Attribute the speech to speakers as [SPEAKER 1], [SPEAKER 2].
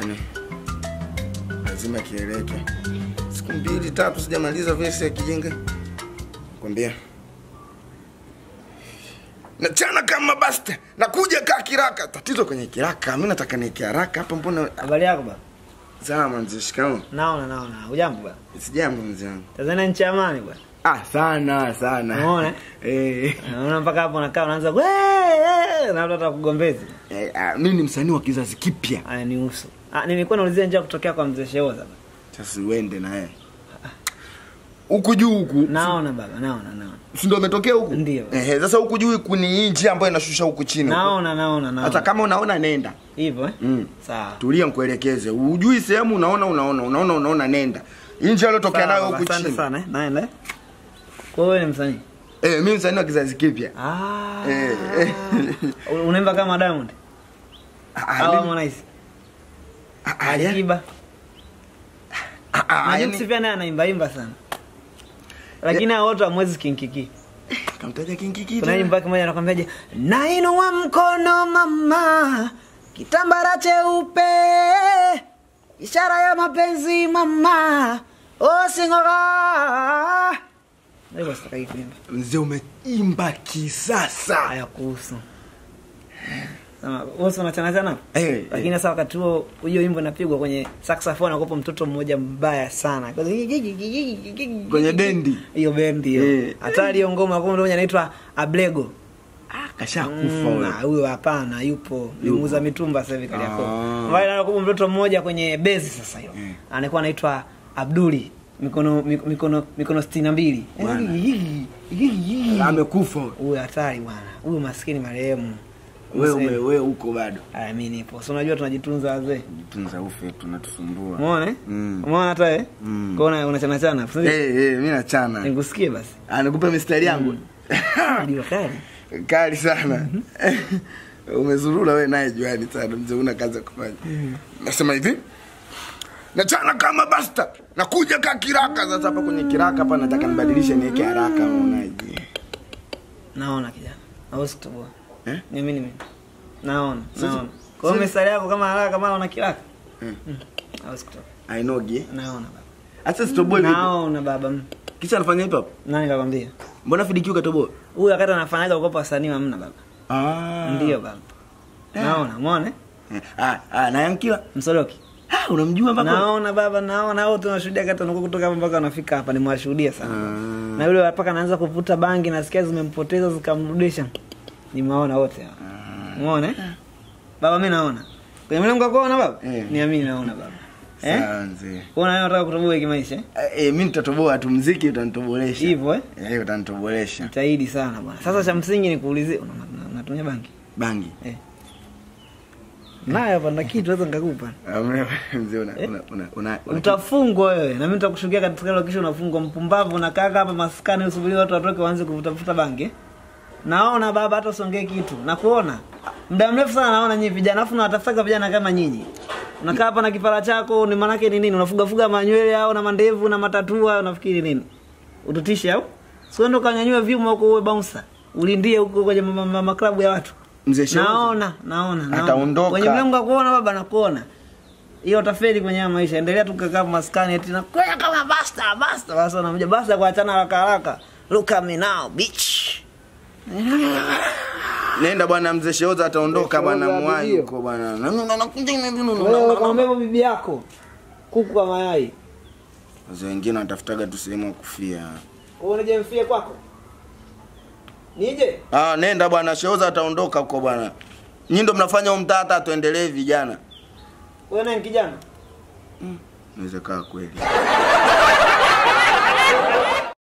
[SPEAKER 1] yani lazima kieleke. Siku mbili tatu sijamaliza vesi ya kijinga, kwambia nachana kama basta, nakuja kaa kiraka. Tatizo kwenye kiraka, mi nataka nieke haraka hapa. Mbona
[SPEAKER 2] Habari yako baba?
[SPEAKER 1] salama mzee? Shikamoo.
[SPEAKER 2] Naona naona. Hujambo baba?
[SPEAKER 1] Sijambo mzee wangu.
[SPEAKER 2] Tanzania nchi ya amani bwana.
[SPEAKER 1] Ah, sana sana.
[SPEAKER 2] Umeona?
[SPEAKER 1] Eh,
[SPEAKER 2] Unaona mpaka hapo nakaa unaanza "Wee, eh," na watu watakugombezi.
[SPEAKER 1] eh, ah, mi ni msanii wa kizazi kipya.
[SPEAKER 2] Haya ni uso. Ah, nilikuwa naulizia njia kutokea kwa mzee Sheoza baba.
[SPEAKER 1] Sasa uende na yeye huku juu huku,
[SPEAKER 2] Naona baba, naona naona.
[SPEAKER 1] si ndio umetokea huku?
[SPEAKER 2] Ndio.
[SPEAKER 1] Ehe, sasa huku juu huku ni hii njia ambayo inashusha huku chini. huku.
[SPEAKER 2] Naona naona
[SPEAKER 1] Hata
[SPEAKER 2] naona.
[SPEAKER 1] kama unaona nenda.
[SPEAKER 2] Hivyo eh?
[SPEAKER 1] Mm.
[SPEAKER 2] Sawa.
[SPEAKER 1] Tulia nikuelekeze. Ujui sehemu unaona unaona unaona unaona nenda. Hii njia iliyotokea
[SPEAKER 2] Sawa,
[SPEAKER 1] nayo
[SPEAKER 2] baba,
[SPEAKER 1] huku
[SPEAKER 2] Asante
[SPEAKER 1] chini.
[SPEAKER 2] sana eh. Naenda. eh. Kwa hiyo wewe ni msanii?
[SPEAKER 1] Eh, mimi msanii wa kizazi kipya.
[SPEAKER 2] Ah.
[SPEAKER 1] Eh, eh.
[SPEAKER 2] Unaimba kama Diamond
[SPEAKER 1] Ah,
[SPEAKER 2] au
[SPEAKER 1] mimi-
[SPEAKER 2] Harmonize?
[SPEAKER 1] ah, ah, ya-
[SPEAKER 2] Alikiba.
[SPEAKER 1] ah, ah,
[SPEAKER 2] Na
[SPEAKER 1] yani-
[SPEAKER 2] Jux pia naye anaimba imba sana. Lakini hao wote hamwezi kinkiki.
[SPEAKER 1] Kamtaja kinkiki.
[SPEAKER 2] Kuna nyimbo kimoja anakwambiaje? Nainua mkono mama, kitambara cheupe, ishara ya mapenzi mama, osingora. Ndio sitaki kuimba.
[SPEAKER 1] Mzee umeimba kisasa.
[SPEAKER 2] Haya kuhusu. Sema, wewe unachana chana?
[SPEAKER 1] Eh,
[SPEAKER 2] Lakini sasa wakati huo hiyo wimbo inapigwa kwenye saxophone akopo mtoto mmoja mbaya sana.
[SPEAKER 1] Kwenye bendi.
[SPEAKER 2] Hiyo bendi hiyo.
[SPEAKER 1] Eh.
[SPEAKER 2] Hatari hiyo ngoma kwa mtu mmoja anaitwa Ablego.
[SPEAKER 1] Kashakufa
[SPEAKER 2] Mm,
[SPEAKER 1] wewe.
[SPEAKER 2] ah, huyo hapana yupo ni
[SPEAKER 1] Yupo.
[SPEAKER 2] muuza mitumba sasa hivi Kariakoo.
[SPEAKER 1] Ah.
[SPEAKER 2] Mbali anakuwa mtoto mmoja kwenye bezi sasa hiyo.
[SPEAKER 1] Mm.
[SPEAKER 2] Anakuwa anaitwa Abduli mikono mik- mikono mikono 62.
[SPEAKER 1] Bwana.
[SPEAKER 2] Eh,
[SPEAKER 1] Amekufa.
[SPEAKER 2] Huyo hatari bwana. Huyo maskini marehemu.
[SPEAKER 1] Wewe
[SPEAKER 2] Msee.
[SPEAKER 1] ume wewe huko bado.
[SPEAKER 2] Aya mimi nipo. Si unajua tunajitunza wazee.
[SPEAKER 1] Tunza ufe tunatusumbua.
[SPEAKER 2] Umeona eh?
[SPEAKER 1] Mm.
[SPEAKER 2] Umeona hata eh?
[SPEAKER 1] Mm.
[SPEAKER 2] Kwa hiyo unachana chana.
[SPEAKER 1] Eh, eh, mimi nachana.
[SPEAKER 2] Nikusikie basi.
[SPEAKER 1] Anakupa mistari yangu.
[SPEAKER 2] Ndio kali.
[SPEAKER 1] Kali sana. Umezurura wewe naye juani sana mzee una kazi ya kufanya. Nasema hivi. Nachana kama basta. Nakuja ka kiraka sasa hapa kwenye kiraka hapa nataka nibadilishe niweke haraka unaonaje?
[SPEAKER 2] Naona kijana. Hauwezi kutoboa.
[SPEAKER 1] Eh?
[SPEAKER 2] Ni mimi mimi. Naona,
[SPEAKER 1] Sasa-
[SPEAKER 2] naona. Kwa hiyo
[SPEAKER 1] sasa-
[SPEAKER 2] mistari yako kama haraka kama una kiraka.
[SPEAKER 1] Mm.
[SPEAKER 2] Mm. Hauwezi kutoka.
[SPEAKER 1] Ainogi.
[SPEAKER 2] Naona baba.
[SPEAKER 1] Acha sitoboe vipi?
[SPEAKER 2] Naona baba. Mm.
[SPEAKER 1] Kisha anafanya hip hop.
[SPEAKER 2] Nani kakwambia?
[SPEAKER 1] Mbona FDQ katoboa?
[SPEAKER 2] Huyu wakati anafanyaga ukopa wasanii hamna baba.
[SPEAKER 1] Ah.
[SPEAKER 2] Ndio baba. Naona, umeona? eh?
[SPEAKER 1] Eh, Ah, ah na Yankila.
[SPEAKER 2] Msoloki.
[SPEAKER 1] Ah, unamjua mpaka.
[SPEAKER 2] Naona baba, naona wote tunashuhudia kati wanakuwa kutoka hapa mpaka wanafika hapa nimewashuhudia sana.
[SPEAKER 1] Ah.
[SPEAKER 2] Na yule mpaka anaanza kuvuta bangi nasikia zimempoteza zikamrudisha. Nimewaona wote hao. Umeona? eh? Baba mimi naona. Kwenye mlango wako unaona baba?
[SPEAKER 1] Eh.
[SPEAKER 2] Niamini naona baba. Eh?
[SPEAKER 1] Sawa mzee.
[SPEAKER 2] Unaona wewe unataka kutoboa kimaisha? eh?
[SPEAKER 1] Eh, eh, mimi nitatoboa tu mziki utanitobolesha.
[SPEAKER 2] Hivyo eh?
[SPEAKER 1] Eh, utanitobolesha.
[SPEAKER 2] Jitahidi sana bwana. Sasa cha msingi ni kuulizie una- una- unatumia bangi?
[SPEAKER 1] Bangi.
[SPEAKER 2] Eh. Nayo hapa na kitu naweza nikakupa.
[SPEAKER 1] Amna mzee una
[SPEAKER 2] Eh?
[SPEAKER 1] una una una. una-
[SPEAKER 2] Utafungwa wewe. Na mimi nitakushukia katika hilo kisha unafungwa mpumbavu na kaka hapa maskani usubiri watu watoke waanze kuvutafuta bangi. eh? Naona baba hata usongee kitu. Nakuona. Muda mrefu sana naona nyinyi vijana afu nawatafuta vijana kama nyinyi. Unakaa hapa na kipara chako ni manake ni nini? Unafuga fuga manywele au na mandevu na matatua unafikiri nini? Ututishe au? Sio ndo kanyanyua vyuma huko uwe bouncer. Ulindie huko kwenye ma- ma- maklabu ya watu.
[SPEAKER 1] Mzee Shehu.
[SPEAKER 2] Naona, naona, naona.
[SPEAKER 1] Ataondoka.
[SPEAKER 2] Kwenye mlango wa kuona baba nakuona. Hiyo utafeli kwenye haya maisha. Endelea tu kukaa maskani eti na kwa kama basta basta basta unakuja basta kuachana haraka haraka. Look at me now, bitch.
[SPEAKER 1] Nenda bwana mzee Sheoza ataondoka
[SPEAKER 2] Mzee
[SPEAKER 1] bwana
[SPEAKER 2] Sheoza
[SPEAKER 1] mwai
[SPEAKER 2] ndio.
[SPEAKER 1] huko bwana. Na- na- na- nakuja hivi, na- na- na-
[SPEAKER 2] Wewe
[SPEAKER 1] na-
[SPEAKER 2] kamwambia hivyo bibi yako. Kuku kwa mayai.
[SPEAKER 1] Wazee wengine wanatafutaga tu sehemu ya kufia.
[SPEAKER 2] Wewe unije mfie kwako. Nije?
[SPEAKER 1] Ah, nenda bwana Sheoza ataondoka huko bwana. Nyinyi ndo mnafanya huo mtaa hata tuendelee vijana.
[SPEAKER 2] Wewe naye kijana.
[SPEAKER 1] Inaweza kaa kweli.